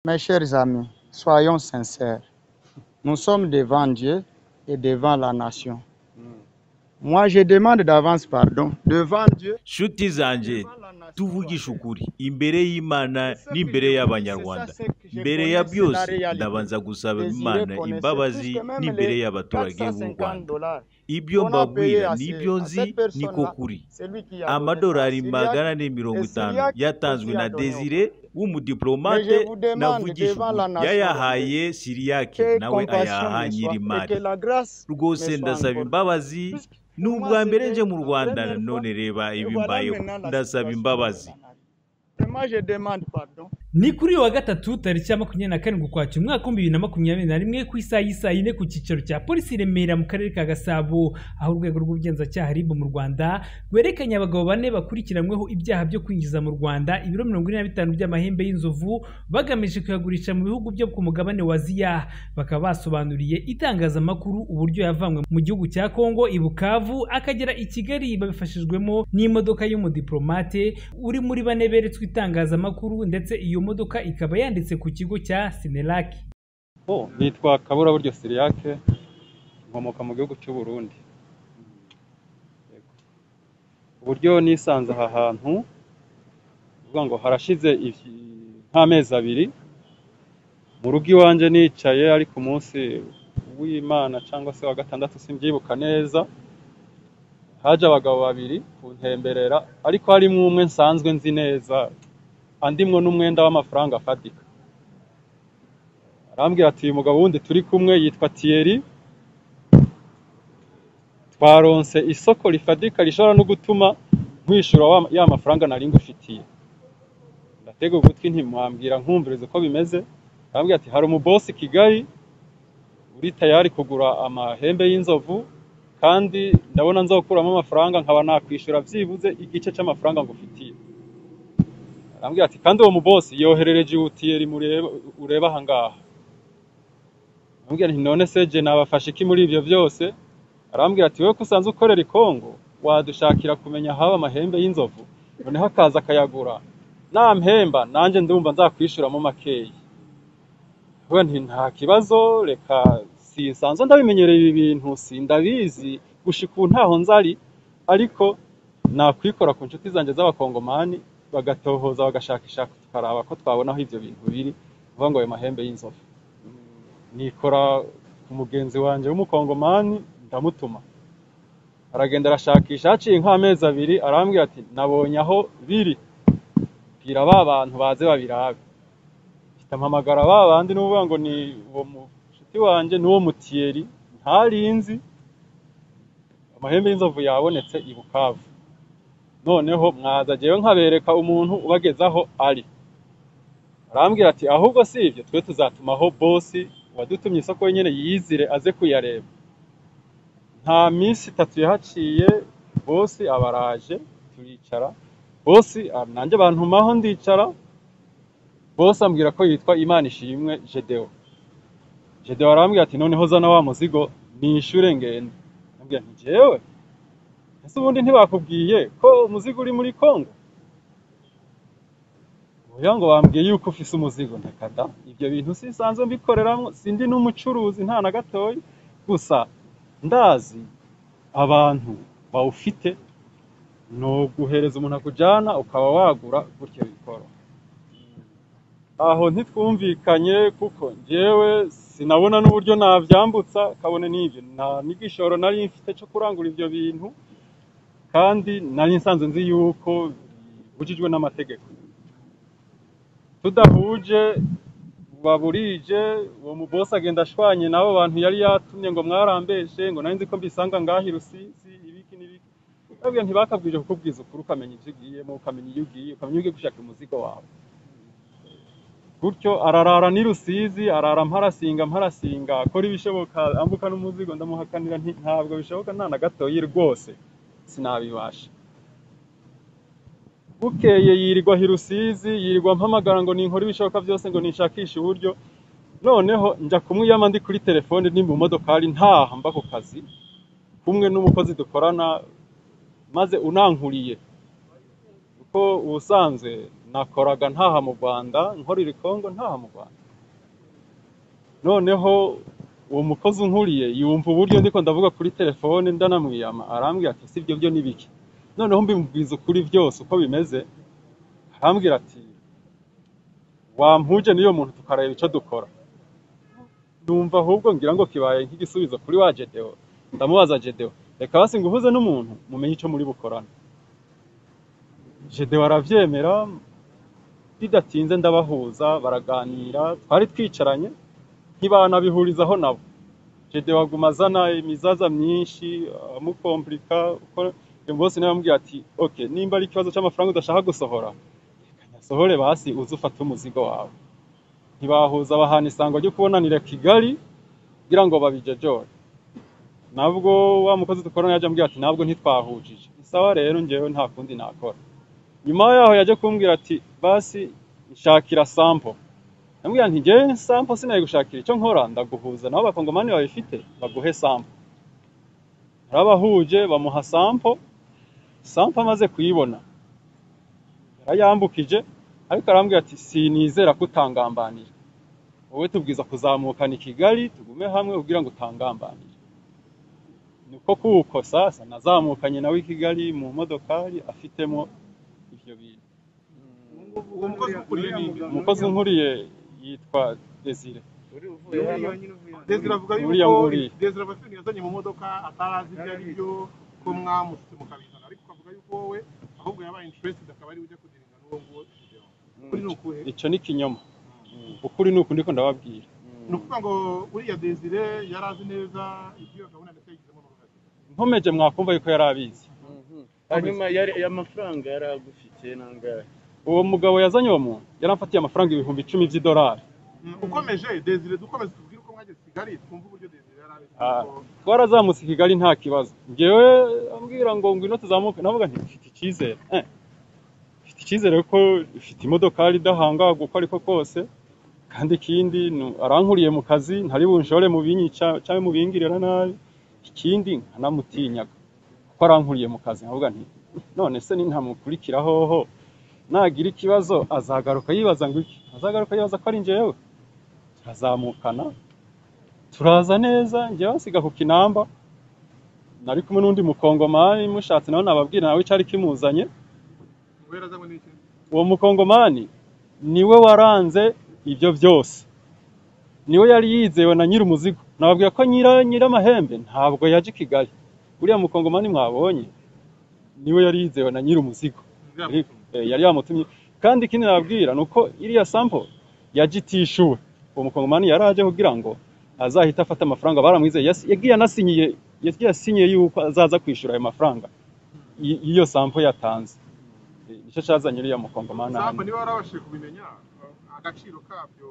Mes chers amis, soyons sincères. Nous sommes devant Dieu et devant la nation. Moi, je demande d'avance pardon devant Dieu, nshuti zanjye devant la nation. tuvugishe ukuri imbere y'imana C'est ce que n'imbere je y'abanyarwanda connais, c'est ça, c'est que je mbere ya connais, byose c'est la réalité. ndabanza gusaba Désiré imana connaissait imbabazi plus que même n'imbere les y'abaturage b'u 450 rwanda dollars. ibyo qu'on a payé mbabwira à ces- n'ibyo à nzi cette personne-là, niko kuri C'est lui qui a donné ça. amadolari Syriaque, magana ane mirongo et itanu Syriaque yatanzwe aussi na a donné au desire Mais je w'umudiplomate vous demande navugisha devant ukuri la nation rwandaise yayahaye siriyake que nawe compassion ayaha me soit et que nyirimari la grâce me rwose soit ndasaba accordée. imbabazi Puisque ni pour moi ubwa mbere c'était nje mu la rwanda première fois none reba et voilà ibimbayeho maintenant la ndasaba situation que imbabazi l'on a. Et moi je demande pardon. ni kuri uyu wa gatatu tariki ya makumyabiri na karindwi ukwakira umwaka w'ibihumbi bibiri na makumyabiri na rimwe ku isaha y'isaa yine ku cyicaro cya polisi i remera mu karere ka gasabo aho urwego rw'ubugenzacyaha ribu mu rwanda rwerekanye abagabo bane bakurikiranyweho ibyaha byo kwinjiza mu rwanda ibiro mirongo ine na bitanu by'amahembe y'inzovu bagamije kuyagurisha mu bihugu byo ku mugabane wa ziya bakaba basobanuriye itangazamakuru uburyo yavanywe mu gihugu cya kongo i bukavu akagera i kigali babifashijwemo n'imodoka y'umudiplomate uri muri bane beretswe itangazamakuru ndetse iyo modoka ikaba yanditse ku kigo cya sinelaki Bo, nitwa Kaburaburyo Siriake nkomoka mu gihugu cy'u Burundi Yego. uburyo nisanze aha hantu ni ukuvuga ngo harashize iki- nk'amezi abiri mu rugo iwanjye nicaye ariko umunsi w'Imana cyangwa se wa gatandatu simbyibuka neza haje abagabo babiri kuntemberera ariko harimo umwe nsanzwe nzi neza andimwo n'umwenda w'amafaranga afatika arambwira ati uyu mugabo wundi turi kumwe yitwa Thierry twaronse isoko rifadika rishobora no gutuma nkwishyura wa- ya mafaranga nari ngufitiye ndatega ugutwi ntimwambwira nkumviriza uko bimeze arambwira ati hari umubosi i kigali uri tayari kugura amahembe y'inzovu kandi ndabona nzokuramo amafaranga nkaba nakwishyura byibuze igice cy'amafaranga ngufitiye arambwira ati kandi uwo mubosi yoherereje utiyeri mureba ureba aha ngaha arambwira nti none se je nabafashe iki muri ibyo byose arambwira ati wowe ko usanzwe ukorera i Kongo wadushakira kumenya haba amahembe y'inzovu noneho akaza akayagura nampemba nanjye ndumva nzakwishyuramo makeya we nti nta kibazo reka sinsanzwe ndabimenyereye ibi bintu sindabizi gushika ubu ntaho nzari ariko nakwikora ku nshuti zanjye z'abakongomani bagatohoza bagashakishaka tukaraba ko twabona aho ibyo bintu biri uvuga ngo ayo mahembe y'inzovu nikora ku mugenzi wanjye w'umukongomani ndamutuma aragenda arashakisha haciye nk'amezi abiri arambwira ati nabonye aho biri bwira ba bantu baze babirabe mpita mpamagara ba bandi n'uvuga ngo ni uwo mushuti wanjye n'uwo mutiyeri ntarinzi amahembe y'inzovu yabonetse i bukavu noneho mwaza jyewe nkabereka umuntu ubagezaho ari arambwira ati ahubwo si ibyo twe tuzatumaho bosi wadutumye isoko wenyine yizire aze kuyareba nta minsi itatu yahaciye bosi aba araje turicara bosi ah, nanjye bantumaho ndicara bosi ambwira ko yitwa imana ishimwe gedewo gedewo arambwira ati noneho zana wa muzigo nishyure ngende ambwira nti jewe ese ubundi ntibakubwiye ko umuzigo uri muri kongo oya ngo bambwiye yuko ufise umuzigo ntakada ibyo bintu sisanzwe mbikoreramwo sindi n'umucuruzi nta na gatoya gusa ndazi abantu bawufite ni uguhereza umuntu akujyana ukaba wagura gutyo bikoro aho ntitwumvikanye kuko njyewe sinabona n'uburyo nabyambutsa kabone n'ibyo nta n'igishoro nari mfite cyo kurangura ibyo bintu kandi nari nsanzwe nzi yuko bibujijwe n'amategeko tudahuje baburije uwo mubosi agenda ashwanye n'abo bantu yari yatumye ngo mwarambeshe ngo nari nzi ko mbisanga ngaho i rusizi ibiki n'ibiki babwiye ntibakabwije kukubwiza ukuri ukamenya ibyo ugiyemo ukamenya iyo ugiye ukamenya iyo ugiye gushaka umuzigo wawe gutyo ararara n'i rusizi arara mparasinga mparasinga akora ibishoboka ambuka n'umuzigo ndamuhakanira nti ntabwo bishoboka nta na gatoya rwose sinabibasha bukeye yirirwa i rusizi yirirwa mpamagara ngo ninkore ibishoboka byose ngo nishakishe uburyo noneho njya kumwiyama ndi kuri telefone ni mu modokari ntaha mba ku kazi kumwe n'umukozi dukorana maze unankuriye kuko ubusanzwe nakoraga ntaha mu rwanda nkorera i kongo ntaha mu rwanda noneho uwo mukozi unkuriye yumva uburyo ndiko ndavuga kuri telefone ndanamwiyama arambwira ati sibyo byo ni biki noneho mbimubwiza ukuri byose uko bimeze arambwira ati wampuje n'iyo muntu tukareba icyo dukora numva ahubwo ngira ngo kibaye nk'igisubizo kuri wa jedewo ndamubaza jedewo reka basi ngo uhuze n'umuntu mumenye icyo muri bukorana jedewo arabyemera bidatinze ndabahuza baraganira twari twicaranye ntibanabihurizaho nabo jedewo aguma azana imizaza myinshi amukomplika uko uyu bose nawe amubwira ati ok nimba ari ikibazo cy'amafaranga udashaka gusohora reka nyasohore basi uze ufate umuzigo wawe ntibahuza bahana isango ryo kubonanira kigali kugira ngo babijojore nabwo wa mukozi dukorana yaje ambwira ati ntabwo ntitwahujije ni sawa rero ngewe nta kundi nakora nyuma yaho yaje kumbwira ati basi nshakira sampo ndamubwira nti ngewe sampo sinaye gushakira icyo nkora ndaguhuza nabo abakongomani babifite baguhe sampo arabahuje bamuha sampo sampo amaze kuyibona yarayambukije ariko arambwira ati sinizera ko utangambanira wowe tubwiza kuzamukana i kigali tugume hamwe kugira ngo utangambanire niko kuko sasa nazamukanye nawe i kigali mu modokari afitemo ibyo bintu umukozi nkuriye yitwa desire Desire avuga yuko Uriya nguriye. Desire Bafini yazanye mu modoka atarazi ibyo ari byo ko mwamusutse mukabizana ariko akavuga yuko wowe ahubwo yabaye interested akaba ari we ujya kudiringa n'uwo nguwo video. Kuri ni ukuhe? icyo ni ikinyoma ukuri ni uku ndiko ndababwira Ni ukuvuga ngo uriya Desire yari azi neza ibyo gahunda ndetse yagizemo n'uruhare. nkomeje mwakumva yuko yari abizi hanyuma yari amafaranga yari agufitiye nangahe uwo mugabo yazanye uwo muntu yaramfatiye amafaranga ibihumbi icumi by'idolari Mm, Ukomeje Desire dukomeze tubwire uko mwageze i Kigali twumve uburyo Desire yari abizi. Ah. kuko- twarazamutse i kigali nta kibazo ngewe ambwira ngo ngwino tuzamuke navuga nti mfite icyizere Eh, mfite icyizere ko ifite imodokari idahangagwa uko ariko kose kandi ikindi nu- arankuriye mu kazi ntari bunshore mu binyica cyangwa mu bingirira nabi ikindi nkanamutinyaga kuko arankuriye mu kazi nkavuga nti none se nintamukurikira hoho nagira ikibazo azagaruka yibaza ngo iki azagaruka yibaza ko ari njyewe turazamukana turaza neza njyewe nsiga ku kinamba nari kumwe n'undi mukongomani mushatse nawe nababwira nawe icyari kimuzanye Ngo yari azanywe n'iki? uwo mukongomani niwe waranze ibyo byose niwe yari yizewe na nyiri umuzigo nababwira ko nyira nyir'amahembe ntabwo yaje i kigali uriya mukongomani mwabonye niwe yari yizewe na nyiri umuzigo yari Nzira- eh, yari yamutumye kandi ikindi nababwira ni uko iriya sampo yagitishuwe uwo mukongomani yari aje kugira ngo azahita afata amafaranga baramwizeye Yas- yagiye anasinyiye yagiye asinyiye yuko azaza kwishyura ayo mafaranga y- y'iyo sampo yatanze Eh, nicyo cyazanye uriya mukongomani Sampo hano niba warabashije kubimenya agaciro kabyo.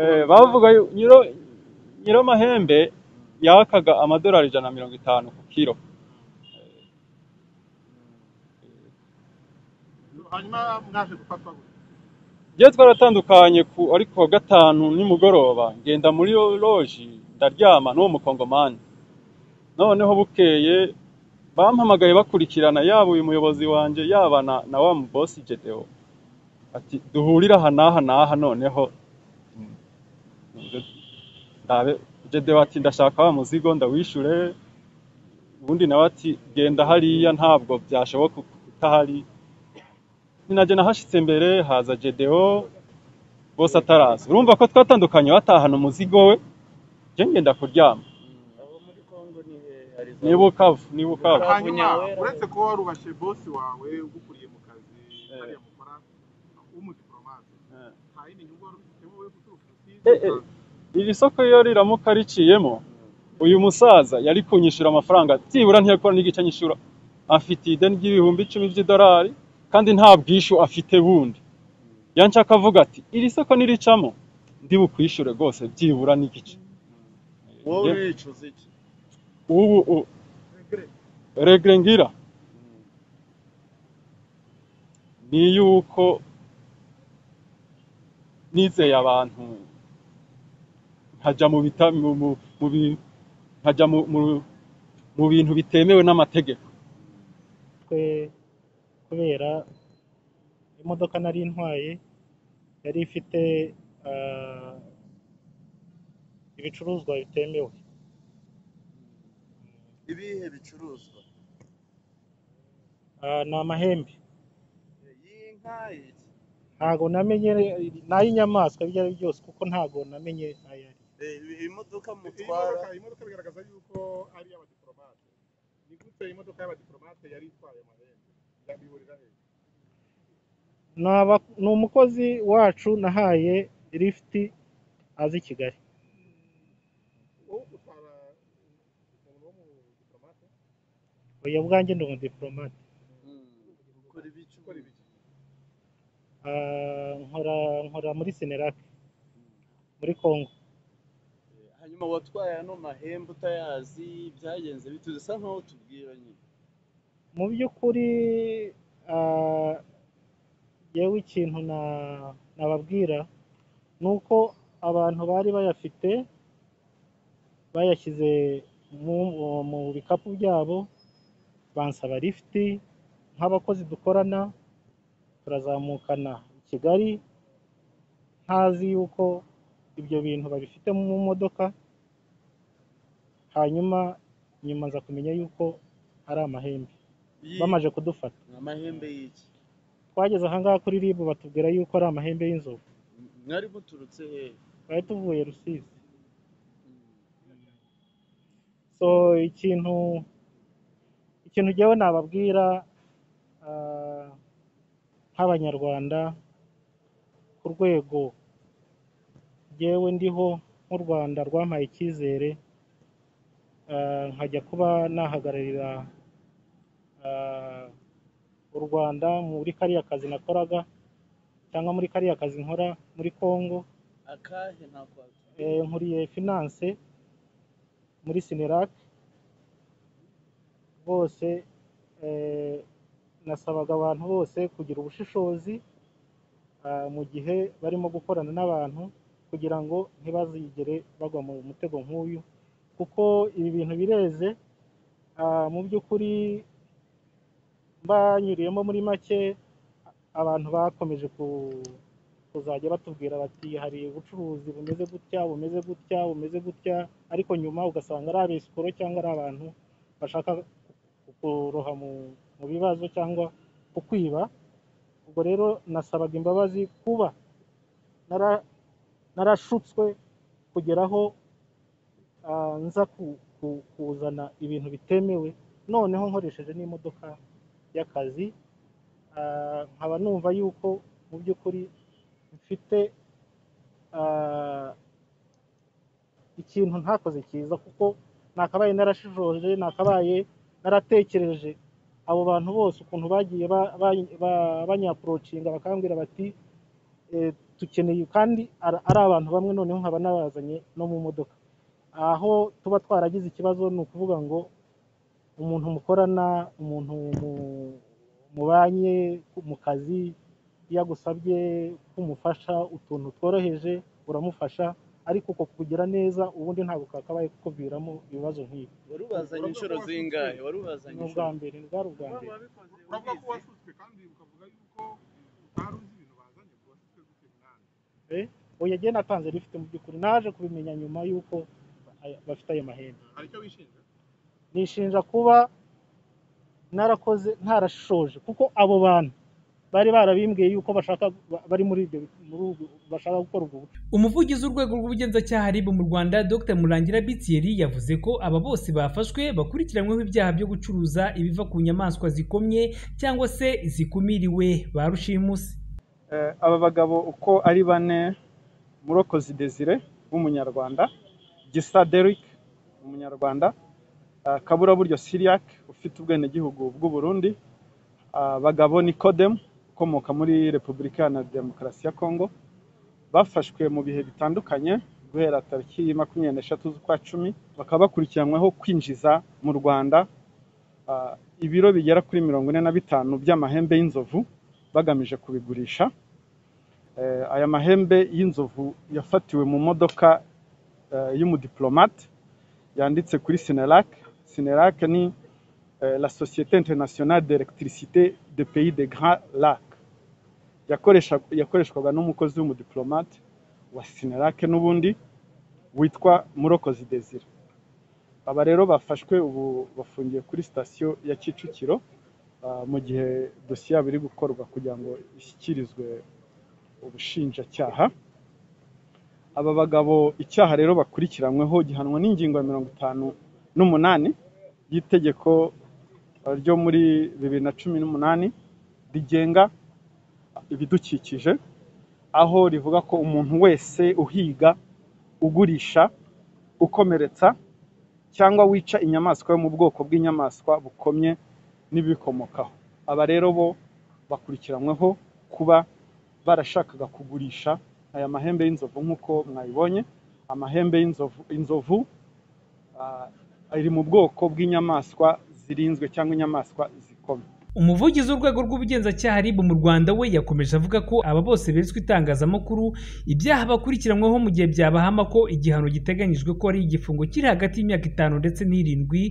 Eh, bavuga yu- nyiro nyir'amahembe yakaga amadolari ijana na mirongo itanu ku kiro hanyuma mwaje gufatwa gute? Njyewe twaratandukanye ku ariko wa gatanu nimugoroba ngenda muri loji ndaryama n'uwo mukongomani noneho bukeye bampamagaye bakurikirana yaba uyu muyobozi wanjye yaba na, na wa mubosi Gedewo ati duhurire aha n'aha n'aha noneho ndabe Gedewo ati ndashaka wa muzigo ndawishure ubundi nawe ati genda hariya ntabwo byashoboka utahari ninajya nahashitse mbere haza Gedewo bose ataraza urumva ko twatandukanye batahana umuzigo we njye ngenda kuryama abo muri kongo ni hehe ni bukavu ni bukavu hanyuma Bunyawera. uretse kuba warubashe bosi wawe ugukuriye mu kazi Eh. hariya mukora w'umudipolomate Eh. nta yindi nyungu wari ufitemo wowe guturuka Eh, eh, iri soko iyo riramuka riciyemo uyu musaza yari kunyishura amafaranga byibura ntiyakora n'igice nyishura afite ideni ry'ibihumbi icumi by'idolari kandi nta bwishyu afite bundi yanshaka avuga ati iri soko niricamo ndi bukwishyure rwose byibura n'igice wowe wicuza iki ubu u- regre ngira ni yuko nizeye abantu nkajya mu bita mu mu- mu bi- nkajya mu mu- mu bintu bitemewe n'amategeko twe kubera imodoka nari ntwaye yari ifite ah, ibicuruzwa bitemewe ibihe bicuruzwa Ah, ni amahembe iyi nka iki ntago namenye n'ay'inyamaswa ibyo ari byo byose kuko ntago namenye ayo ari Eh, iyi- iyi modoka Iyi mutwara modoka- iyi modoka bigaragaza yuko ari iy'abadiplomate ni gute imodoka y'abadiplomate yari itwaye amahembe yabihurira he Ni aba- ni umukozi wacu nahaye lifuti azi i kigali wowe utwara umuntu wo mu diplomate oya bwanjye ndi umudipolomate Mm. ukora ibiki ukora ibiki Ah, nkora nkora muri senerake muri congo Eh, hanyuma watwaye ano mahembe utayazi byagenze bite usa nkaho tubwira nyine mu by'ukuri ah, yewe ikintu na- nababwira ni uko abantu bari bayafite bayashyize mu, mu bikapu byabo bansaba lifuti nk'abakozi dukorana turazamukana i Kigali ntazi yuko ibyo bintu babifite mu modoka hanyuma nyuma nza kumenya yuko ari amahembe Iyi- bamaze kudufata ni amahembe y'iki twageze ahangaha kuri ribu batubwira yuko ari amahembe y'inzovu M- mwari muturutse hehe twari tuvuye rusizi so ikintu ikintu jyewe nababwira ah, nk'abanyarwanda ku rwego jyewe ndiho nk'u rwanda rwampaye icyizere ah, nkajya kuba nahagararira ah, u rwanda muri kariya kazi nakoraga cyangwa muri kariya kazi nkora muri congo akahe ntakwatubwira Eh, nkuriye finance muri Sinerac bose eh, nasabaga abantu bose kugira ubushishozi ah, mu gihe barimo gukorana n'abantu kugira ngo ntibazigere bagwa mu mutego nk'uyu kuko ibi bintu bireze ah, mu by'ukuri mbanyuriyemo muri make abantu bakomeje ku kuzajya batubwira bati hari ubucuruzi bumeze gutya bumeze gutya bumeze gutya ariko nyuma ugasanga ari abesikoro cyangwa ari abantu bashaka kuroha mu, mu bibazo cyangwa kukwiba ubwo rero nasabaga imbabazi kuba nara, narashutswe kugeraho ah, nza ku, ku, kuzana ibintu bitemewe noneho nkoresheje n'imodoka y'akazi ah, nkaba numva yuko mu by'ukuri mfite ah, ikintu ntakoze cyiza kuko nakabaye narashishoje nakabaye naratekereje abo bantu bose ukuntu bagiye ba- ba- ba- banyaporocinga bakambwira bati eh, dukeneye kandi ar- ari abantu bamwe noneho nkaba nabazanye no mu modoka aho tuba twaragize ikibazo ni ukuvuga ngo umuntu mukorana umuntu mu- mubanye mu kazi iyo agusabye kumufasha utuntu tworoheje uramufasha ariko uko kugira neza ubundi ntabwo kakabaye kukuviramo ibibazo nk'ibi wari ubazanye inshuro zingahe wari ubazanye ni inshuro ubwa mbere bwari ubwa mbere uravuga ko wasutswe kandi ukavuga yuko utari uzi ibintu bazanye ngo wasutswe gute mwana oya jye natanze rifite mu by'ukuri naje kubimenya nyuma y'uko aya- bafite ayo mahembe hari icyo wishinja nishinja kuba narakoze ntarashoje kuko abo bantu bari barabimbwiye yuko bashaka ba- bari muri ibyo muri ubwo- bashaka gukora ubwo bucuruzi umuvugizi w'urwego rw'ubugenzacyaha RIB mu Rwanda Dr Murangira Bitieri yavuze ko aba bose bafashwe bakurikiranyweho ibyaha byo gucuruza ibiva ku nyamaswa zikomye cyangwa se zikumiriwe ba rushimusi Eh, aba bagabo uko ari bane murokozi desire w'umunyarwanda gisa deric umunyarwanda ah, kaburaburyo siriac ufite ubwenegihugu bw'uburundi ah, bagabo nikodemu ukomoka muri repubulika iharanira demokarasi ya kongo bafashwe mu bihe bitandukanye guhera tariki makumyabiri n'eshatu z'ukwa cumi bakaba bakurikiranyweho kwinjiza mu rwanda ah, ibiro bigera kuri mirongo ine na bitanu by'amahembe y'inzovu bagamije kubigurisha Eh, aya mahembe y'inzovu yafatiwe mu modoka eh, y'umudiplomate yanditse kuri sinerac sinerac ni eh, la société internationale d'électricité des pays des grands lacs yakoresha yakoreshwaga n'umukozi w'umudiplomate wa sinarake n'ubundi witwa murokozi desire aba rero bafashwe ubu bafungiye kuri sitasiyo ya kicukiro ah, mu gihe dosiye yabo iri gukorwa kugira ngo ishyikirizwe ubushinjacyaha aba bagabo icyaha rero bakurikiranyweho gihanwa n'ingingo ya mirongo itanu n'umunani y'itegeko ryo muri bibiri na cumi n'umunani rigenga ibidukikije aho rivuga ko umuntu wese uhiga ugurisha ukomeretsa cyangwa wica inyamaswa yo mu bwoko bw'inyamaswa bukomye n'ibibikomokaho aba rero bo bakurikiranyweho kuba barashakaga kugurisha aya mahembe y'inzovu nk'uko mwayibonye amahembe y'inzovu inzovu ah, ari mu bwoko bw'inyamaswa zirinzwe cyangwa inyamaswa zikomeye umuvugizi w'urwego rw'ubugenzacyaha RIB mu rwanda we yakomeje avuga ko aba bose beretswe itangazamakuru ibyaha bakurikiranyweho mu gihe byabahama ko igihano giteganyijwe ko ari igifungo kiri hagati y'imyaka itanu ndetse n'irindwi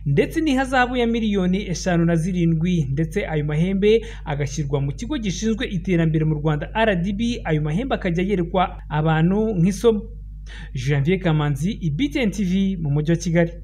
ndetse n'ihazabu ya miliyoni eshanu na zirindwi ndetse ayo mahembe agashyirwa mu kigo gishinzwe iterambere mu rwanda rdb ayo mahembe akajya yerekwa abantu nk'isomo janvier kamanzi ibtn tv mu mujyi wa kigali